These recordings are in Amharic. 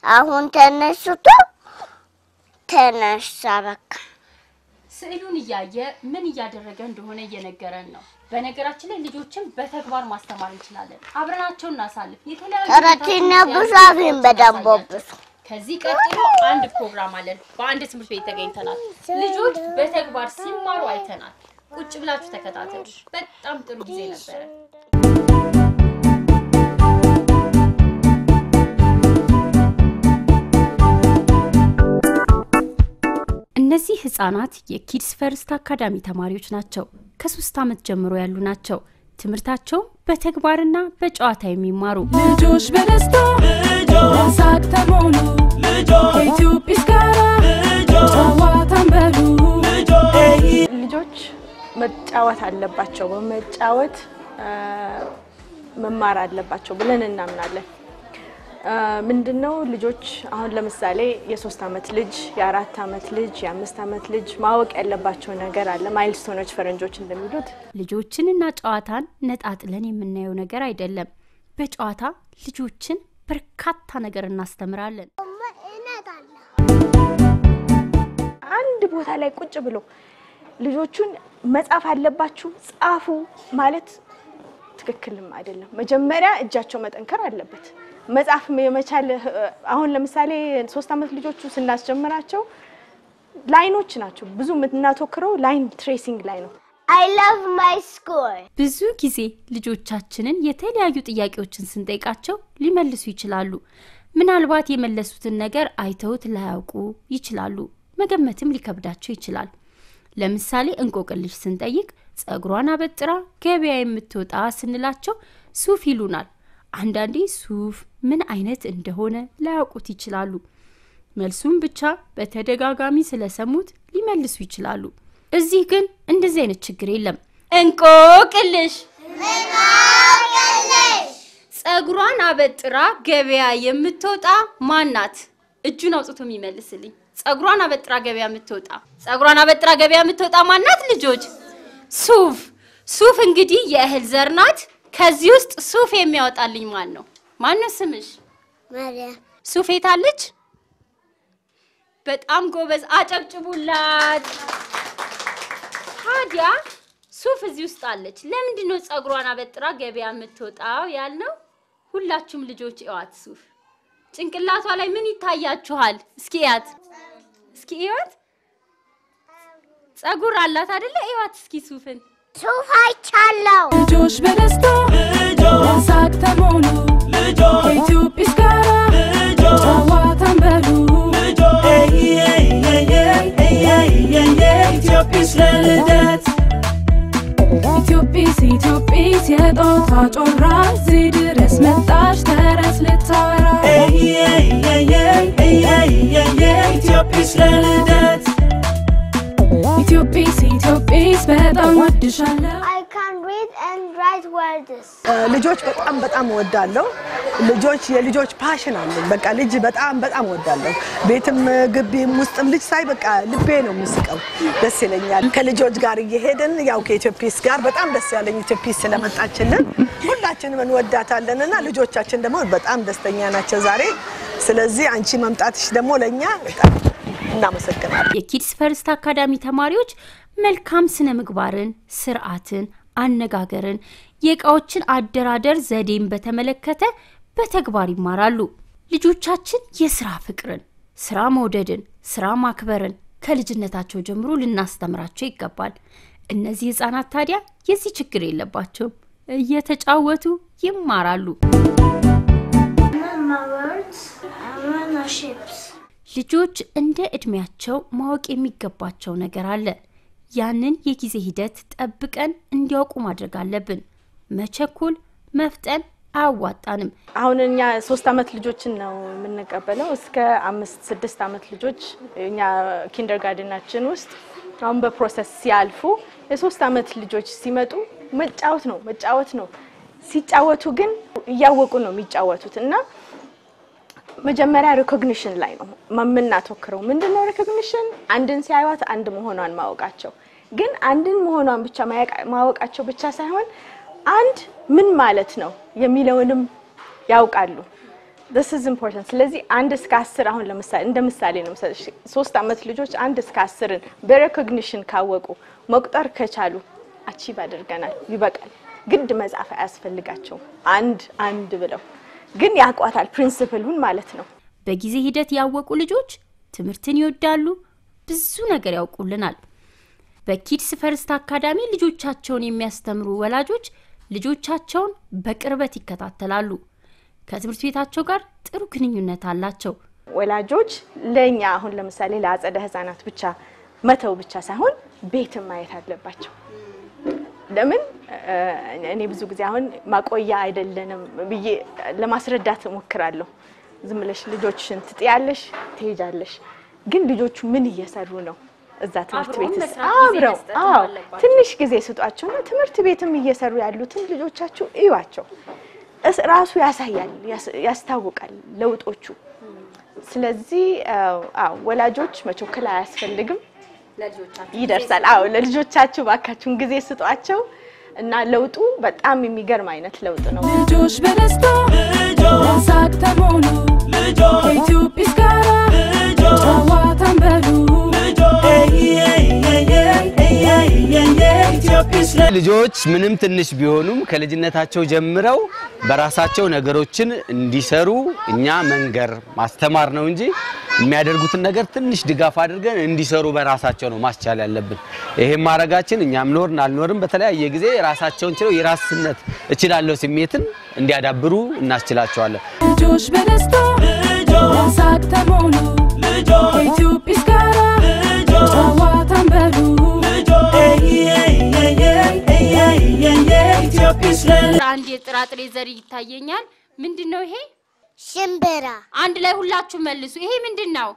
አሁን ተነስቶ ተነሳ በቃ ስዕሉን እያየ ምን እያደረገ እንደሆነ እየነገረን ነው። በነገራችን ላይ ልጆችን በተግባር ማስተማር እንችላለን። አብረናቸው እናሳልፍ። የተለያዩ ተረትና ቦታዎች ብዙ ያሉ አብን ቦታዎች በደንብ እናሳያቸው። ከዚህ ቀጥሎ አንድ ፕሮግራም አለን። በአንድ ትምህርት ቤት ተገኝተናል። ልጆች በተግባር ሲማሩ አይተናል። ቁጭ ብላችሁ ተከታተሉ። በጣም ጥሩ ጊዜ ነበረ። እነዚህ ህጻናት የኪድስ ፈርስት አካዳሚ ተማሪዎች ናቸው። ከሶስት ዓመት ጀምሮ ያሉ ናቸው። ትምህርታቸውም በተግባርና በጨዋታ የሚማሩ ልጆች በደስታ በሳቅ ተሞሉ ከኢትዮጵስ ጋራ ጨዋታን በሉ ልጆች መጫወት አለባቸው። በመጫወት አ፣ መማር አለባቸው ብለን እናምናለን። አ፣ ምንድነው ልጆች አሁን ለምሳሌ የሶስት አመት ልጅ፣ የአራት አመት ልጅ፣ የአምስት አመት ልጅ ማወቅ ያለባቸው ነገር አለ። ማይልስቶኖች ፈረንጆች እንደሚሉት ልጆችንና ጨዋታን ነጣጥለን የምናየው ነገር አይደለም። በጨዋታ ልጆችን በርካታ ነገር እናስተምራለን። አንድ ቦታ ላይ ቁጭ ብሎ ልጆቹን መጻፍ አለባችሁ ጻፉ ማለት ትክክልም አይደለም። መጀመሪያ እጃቸው መጠንከር አለበት። መጻፍ የመቻል አሁን ለምሳሌ ሶስት አመት ልጆቹ ስናስጀምራቸው ላይኖች ናቸው። ብዙ የምናተኩረው ላይን ትሬሲንግ ላይ ነው። አይ ላቭ ማይ ስኩል ብዙ ጊዜ ልጆቻችንን የተለያዩ ጥያቄዎችን ስንጠይቃቸው ሊመልሱ ይችላሉ። ምናልባት የመለሱትን ነገር አይተውት ላያውቁ ይችላሉ። መገመትም ሊከብዳቸው ይችላል። ለምሳሌ እንቆቅልሽ ስንጠይቅ ጸጉሯን አበጥራ ገበያ የምትወጣ ስንላቸው ሱፍ ይሉናል። አንዳንዴ ሱፍ ምን አይነት እንደሆነ ላያውቁት ይችላሉ። መልሱም ብቻ በተደጋጋሚ ስለሰሙት ሊመልሱ ይችላሉ። እዚህ ግን እንደዚህ አይነት ችግር የለም። እንቆቅልሽ ጸጉሯን አበጥራ ገበያ የምትወጣ ማናት? እጁን አውጥቶ የሚመልስልኝ። ጸጉሯን አበጥራ ገበያ የምትወጣ ጸጉሯን አበጥራ ገበያ የምትወጣ ማናት? ልጆች ሱፍ። ሱፍ እንግዲህ የእህል ዘር ናት። ከዚህ ውስጥ ሱፍ የሚያወጣልኝ ማን ነው? ማን ነው ስምሽ? ማርያም ሱፍ የታለች? በጣም ጎበዝ፣ አጨብጭቡላት። ታዲያ ሱፍ እዚህ ውስጥ አለች። ለምንድን ነው ጸጉሯን አበጥራ ገበያ የምትወጣው ያልነው? ሁላችሁም ልጆች እዋት ሱፍ ጭንቅላቷ ላይ ምን ይታያችኋል? እስኪ እያት፣ እስኪ እያት። ጸጉር አላት አይደለ? እዋት እስኪ ሱፍን። ሱፍ አይቻለው ልጆች በደስታ በሳቅ ተሞሉ ከኢትዮጵስ ጋራ ጨዋታን በሉ ኢትዮጵስ ኢትዮጵስ የጦታ ጮራ እዚህ ድረስ መጣች ተረት ልታወራ ኢትዮጵስ ኢትዮጵስ በጣም ወድሻለሁ አይ ካን ሪድ ኤንድ ራይት ወርድስ ልጆች በጣም በጣም እወዳለሁ። ልጆች የልጆች ፓሽን አለኝ። በቃ ልጅ በጣም በጣም እወዳለሁ። ቤትም ግቢም ውስጥም ልጅ ሳይ በቃ ልቤ ነው የሚስቀው፣ ደስ ይለኛል። ከልጆች ጋር እየሄድን ያው ከኢትዮፒስ ጋር በጣም ደስ ያለኝ ኢትዮፒስ ስለመጣችልን ሁላችንም እንወዳታለን እና ልጆቻችን ደግሞ በጣም ደስተኛ ናቸው ዛሬ። ስለዚህ አንቺ መምጣትሽ ደግሞ ለእኛ በጣም እናመሰግናለን። የኪድስ ፈርስት አካዳሚ ተማሪዎች መልካም ስነ ምግባርን፣ ስርዓትን፣ አነጋገርን፣ የእቃዎችን አደራደር ዘዴን በተመለከተ በተግባር ይማራሉ። ልጆቻችን የስራ ፍቅርን፣ ስራ መውደድን፣ ስራ ማክበርን ከልጅነታቸው ጀምሮ ልናስተምራቸው ይገባል። እነዚህ ህጻናት ታዲያ የዚህ ችግር የለባቸውም። እየተጫወቱ ይማራሉ። ልጆች እንደ እድሜያቸው ማወቅ የሚገባቸው ነገር አለ። ያንን የጊዜ ሂደት ጠብቀን እንዲያውቁ ማድረግ አለብን። መቸኮል፣ መፍጠን አያዋጣንም። አሁን እኛ ሶስት አመት ልጆችን ነው የምንቀበለው እስከ አምስት ስድስት አመት ልጆች እኛ ኪንደር ጋርደናችን ውስጥ አሁን በፕሮሰስ ሲያልፉ የሶስት አመት ልጆች ሲመጡ መጫወት ነው መጫወት ነው። ሲጫወቱ ግን እያወቁ ነው የሚጫወቱት እና መጀመሪያ ሪኮግኒሽን ላይ ነው የምናተኩረው። ምንድን ነው ሪኮግኒሽን? አንድን ሲያዩት አንድ መሆኗን ማወቃቸው። ግን አንድን መሆኗን ብቻ ማወቃቸው ብቻ ሳይሆን አንድ ምን ማለት ነው የሚለውንም ያውቃሉ። this is important ስለዚህ አንድ እስከ አስር አሁን ለምሳሌ እንደ ምሳሌ ነው መሰለሽ ሶስት አመት ልጆች አንድ እስከ አስርን በሬኮግኒሽን ካወቁ መቁጠር ከቻሉ አቺቭ አድርገናል ይበቃል ግድ መጻፍ አያስፈልጋቸውም አንድ አንድ ብለው ግን ያውቋታል ፕሪንስፕሉን ማለት ነው በጊዜ ሂደት ያወቁ ልጆች ትምህርትን ይወዳሉ፣ ብዙ ነገር ያውቁልናል። በኪድስ ፈርስት አካዳሚ ልጆቻቸውን የሚያስተምሩ ወላጆች ልጆቻቸውን በቅርበት ይከታተላሉ። ከትምህርት ቤታቸው ጋር ጥሩ ግንኙነት አላቸው። ወላጆች ለእኛ አሁን ለምሳሌ ለአጸደ ህጻናት ብቻ መተው ብቻ ሳይሆን ቤትም ማየት አለባቸው። ለምን እ፣ እኔ ብዙ ጊዜ አሁን ማቆያ አይደለንም ብዬ ለማስረዳት እሞክራለሁ። ዝም ብለሽ ልጆችሽን ትጥያለሽ፣ ትሄጃለሽ። ግን ልጆቹ ምን እየሰሩ ነው እዛ ትምህርት አብረውን ቤት መስራት ጊዜ አብረው መስጠት አዎ፣ አለባቸው። ትንሽ ጊዜ ስጧቸውና ትምህርት ቤትም እየሰሩ ያሉትን ልጆቻችሁ እዩዋቸው። እስ- ራሱ ያሳያል፣ ያስ- ያስታውቃል ለውጦቹ። ስለዚህ አዎ፣ አዎ ወላጆች መቸኮል አያስፈልግም፣ ይደርሳል። አዎ ለልጆቻችሁ ባካችሁን ጊዜ ስጧቸው እና ለውጡ በጣም የሚገርም አይነት ለውጥ ነው። ልጆች በደስታ በሳቅ ተሞሉ ከኢትዮጵስ ጋራ ጨዋታን በሉ ልጆች ምንም ትንሽ ቢሆኑም ከልጅነታቸው ጀምረው በራሳቸው ነገሮችን እንዲሰሩ እኛ መንገር ማስተማር ነው እንጂ የሚያደርጉትን ነገር ትንሽ ድጋፍ አድርገን እንዲሰሩ በራሳቸው ነው ማስቻል ያለብን። ይሄም ማድረጋችን እኛም ኖርን አልኖርም በተለያየ ጊዜ ራሳቸውን ችለው የራስነት እችላለሁ ስሜትን እንዲያዳብሩ እናስችላቸዋለን። ልጆች በደስታ በሳቅ ተሞሉ ከኢትዮጵስ ጋራ ጨዋታን በሉ አንድ የጥራጥሬ ዘር ይታየኛል። ምንድን ነው ይሄ? ሽምብራ አንድ ላይ ሁላችሁ መልሱ። ይሄ ምንድን ነው?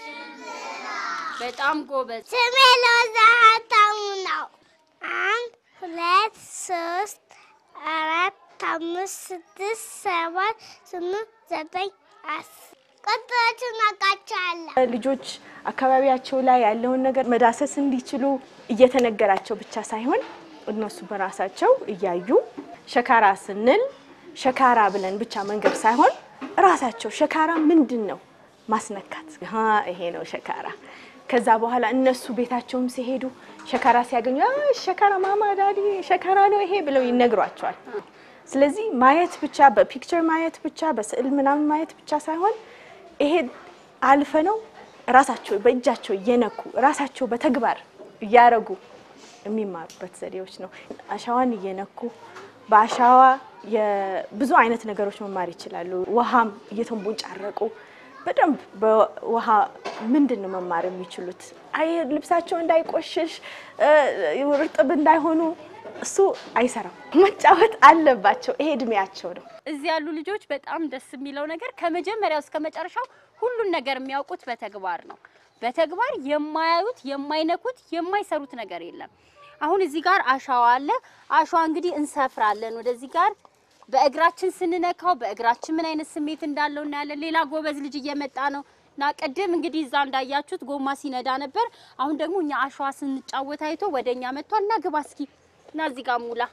በጣም ጎበዝ። ስሜ ሎዛ ሀብታሙ ነው። አንድ ሁለት ሶስት አራት አምስት ስድስት ሰባት ስምንት ዘጠኝ አስር ቁጥሮቹን አውቃቸዋለሁ። ልጆች አካባቢያቸው ላይ ያለውን ነገር መዳሰስ እንዲችሉ እየተነገራቸው ብቻ ሳይሆን እነሱ በራሳቸው እያዩ ሸካራ ስንል ሸካራ ብለን ብቻ መንገድ ሳይሆን ራሳቸው ሸካራ ምንድን ነው ማስነካት፣ ሀ ይሄ ነው ሸካራ። ከዛ በኋላ እነሱ ቤታቸውም ሲሄዱ ሸካራ ሲያገኙ "አ፣ ሸካራ ማማ ዳዲ ሸካራ ነው ይሄ ብለው ይነግሯቸዋል። ስለዚህ ማየት ብቻ በፒክቸር ማየት ብቻ በስዕል ምናምን ማየት ብቻ ሳይሆን ይሄ አልፈ ነው ራሳቸው በእጃቸው እየነኩ ራሳቸው በተግባር እያረጉ የሚማሩበት ዘዴዎች ነው። አሻዋን እየነኩ በአሻዋ የብዙ አይነት ነገሮች መማር ይችላሉ። ውሃም እየተንቦጫረቁ በደንብ በውሃ ምንድን ነው መማር የሚችሉት? አይ ልብሳቸው እንዳይቆሽሽ እ፣ እርጥብ እንዳይሆኑ እሱ አይሰራም። መጫወት አለባቸው። ይሄ እድሜያቸው ነው። እዚህ ያሉ ልጆች በጣም ደስ የሚለው ነገር ከመጀመሪያው እስከ መጨረሻው ሁሉን ነገር የሚያውቁት በተግባር ነው። በተግባር የማያዩት፣ የማይነኩት፣ የማይሰሩት ነገር የለም። አሁን እዚህ ጋር አሸዋ አለ። አሸዋ እንግዲህ እንሰፍራለን። ወደዚህ ጋር በእግራችን ስንነካው በእግራችን ምን አይነት ስሜት እንዳለው እናያለን። ሌላ ጎበዝ ልጅ እየመጣ ነው እና ቅድም እንግዲህ እዛ እንዳያችሁት ጎማ ሲነዳ ነበር። አሁን ደግሞ እኛ አሸዋ ስንጫወት አይቶ ወደ እኛ መጥቷል። እና ግባ እስኪ እና እዚህ ጋር ሙላ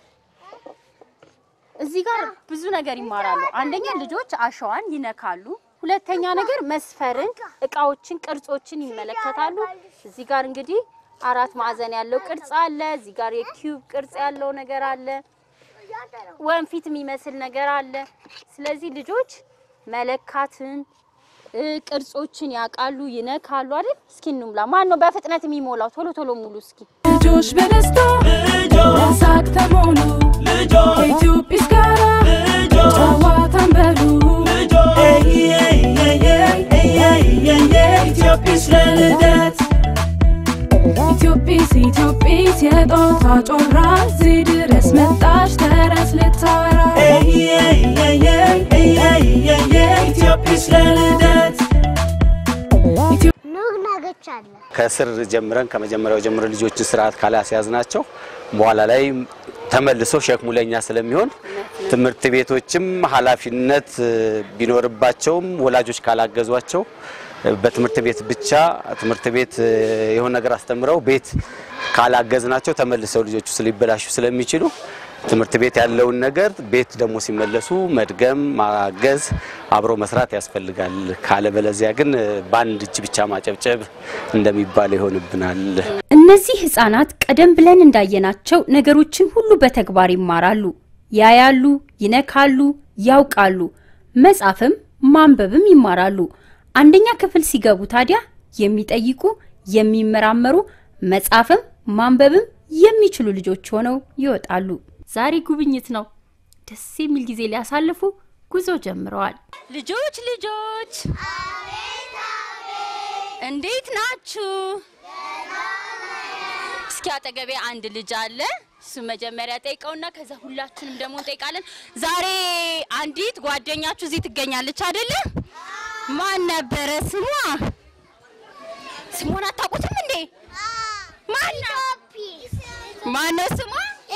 እዚህ ጋር ብዙ ነገር ይማራሉ። አንደኛ ልጆች አሸዋን ይነካሉ። ሁለተኛ ነገር መስፈርን፣ እቃዎችን፣ ቅርጾችን ይመለከታሉ። እዚህ ጋር እንግዲህ አራት ማዕዘን ያለው ቅርጽ አለ። እዚህ ጋር የኪዩብ ቅርጽ ያለው ነገር አለ። ወንፊት የሚመስል ነገር አለ። ስለዚህ ልጆች መለካትን እ፣ ቅርጾችን ያውቃሉ፣ ይነካሉ አይደል? እስኪ እንሙላ። ማን ነው በፍጥነት የሚሞላው? ቶሎ ቶሎ ሙሉ እስኪ። ልጆች በደስታ በሳቅ ተሞሉ ከኢትዮጵስ ጋራ ጨዋታን በሉ ኢትዮጵስ ኢትዮጵስ የጦታ ጮራ እዚህ ድረስ መጣች ተረት ልታወራ ኑግ ናገቻለሁ። ከስር ጀምረን ከመጀመሪያው ጀምሮ ልጆችን ስርዓት ካላስያዝናቸው በኋላ ላይ ተመልሶ ሸክሙ ለኛ ስለሚሆን ትምህርት ቤቶችም ኃላፊነት እ፣ ቢኖርባቸውም ወላጆች ካላገዟቸው እ፣ በትምህርት ቤት ብቻ ትምህርት ቤት እ፣ የሆነ ነገር አስተምረው ቤት ካላገዝናቸው ተመልሰው ልጆቹ ሊበላሹ ስለሚችሉ ትምህርት ቤት ያለውን ነገር ቤት ደግሞ ሲመለሱ መድገም፣ ማገዝ፣ አብሮ መስራት ያስፈልጋል። ካለበለዚያ ግን በአንድ እጅ ብቻ ማጨብጨብ እንደሚባለው ይሆንብናል። እነዚህ ህጻናት ቀደም ብለን እንዳየናቸው ነገሮችን ሁሉ በተግባር ይማራሉ። ያያሉ፣ ይነካሉ፣ ያውቃሉ። መጻፍም ማንበብም ይማራሉ። አንደኛ ክፍል ሲገቡ ታዲያ የሚጠይቁ፣ የሚመራመሩ፣ መጻፍም ማንበብም የሚችሉ ልጆች ሆነው ይወጣሉ። ዛሬ ጉብኝት ነው። ደስ የሚል ጊዜ ሊያሳልፉ ጉዞ ጀምረዋል። ልጆች ልጆች እንዴት ናችሁ? እስኪ አጠገቤ አንድ ልጅ አለ። እሱ መጀመሪያ ጠይቀውና ከዛ ሁላችንም ደግሞ እንጠይቃለን። ዛሬ አንዲት ጓደኛችሁ እዚህ ትገኛለች አይደለ? ማን ነበረ ስሟ? ስሟን አታውቁትም እንዴ? ማን ነው? ማን ነው ስሟ?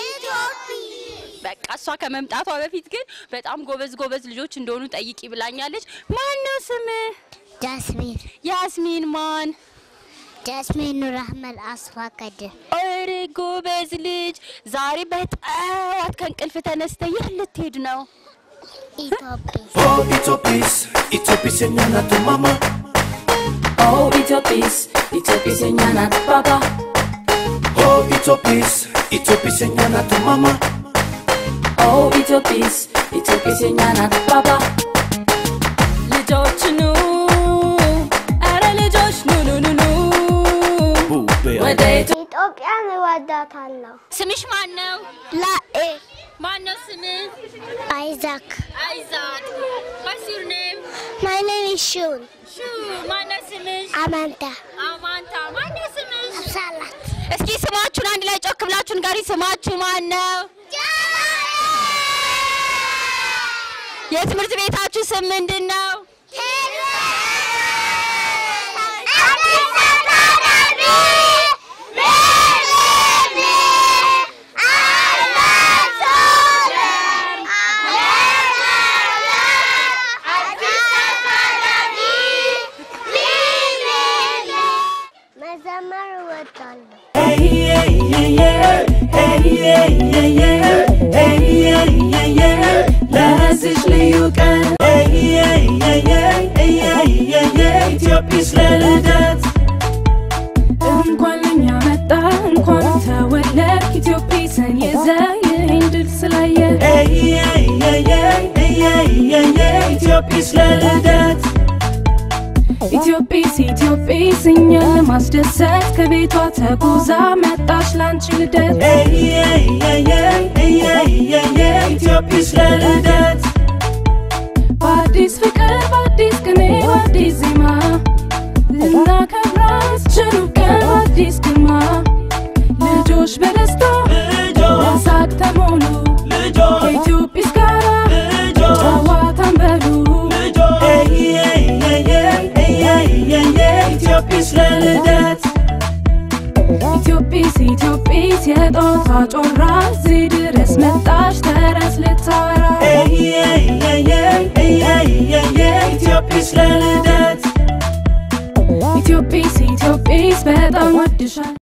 በቃ እሷ ከመምጣቷ በፊት ግን በጣም ጎበዝ ጎበዝ ልጆች እንደሆኑ ጠይቂ ብላኛለች። ማን ነው ስም? ጃስሚን ያስሚን ማን? ጃስሚን ኑር አህመድ አስፋ ከድር ኧረ ጎበዝ ልጅ። ዛሬ በጠዋት ከእንቅልፍ ተነስተ የት ልትሄድ ነው? ኢትዮጵያ Oh, Itopis, Itopis enyana tu mama. Oh, Ethiopies, Ethiopies enyana baba. Oh, Itopis, Itopis enyana tu mama. Oh, Ethiopies, Ethiopies enyana baba. ልጆች ኑ፣ ኧረ ልጆች ኑ ኑ ኑ ኑ Bube, ወደ ኢትዮ- ኢትዮጵያን እወዳታለሁ። ስምሽ ማን ነው? ላኤ ማን ነው ስምህ? አይዛክ አይዛክ። What's your name? ማይ ኔም ኢዝ ሹን ሹ። ማን ነው ስምሽ? አማንታ አማንታ። ማን ነው ስምሽ? ሳላት እስኪ ስማችሁን አንድ ላይ ጮክ ብላችሁ ንገሪ። ስማችሁ ማን ነው? የትምህርት ቤታችሁ ስም ምንድን ነው? መዘመር እወዳለሁ። ለዚች ልዩ ቀን Itopis ለልደት እንኳን ለኛ መጣ እንኳን ተወለድ ኢትዮጲስን ይዘ ይህን ድል ስላየ Itopis ለልደት ኢትዮጲስ ኢትዮጲስ እኛን ለማስደሰት ከቤቷ ተጉዛ መጣች ላንቺ ልደት Itopis ለልደት በአዲስ ፍቅር በአዲስ ቅኔ በአዲስ ዜማ ልናከብራት ችሩ ቀን በአዲስ ግርማ ልጆች በደስታ በሳቅ ተሞሉ ከኢትዮጲስ ጋራ ጨዋታን በሉ Itopis ለልደት ኢትዮጲስ ኢትዮጲስ የጦቷ ጮራ እዚህ ድረስ መጣች ተረት ልታወራ Itopis ለልደት ኢትዮጲስ ኢትዮጲስ በጣም ወድሻል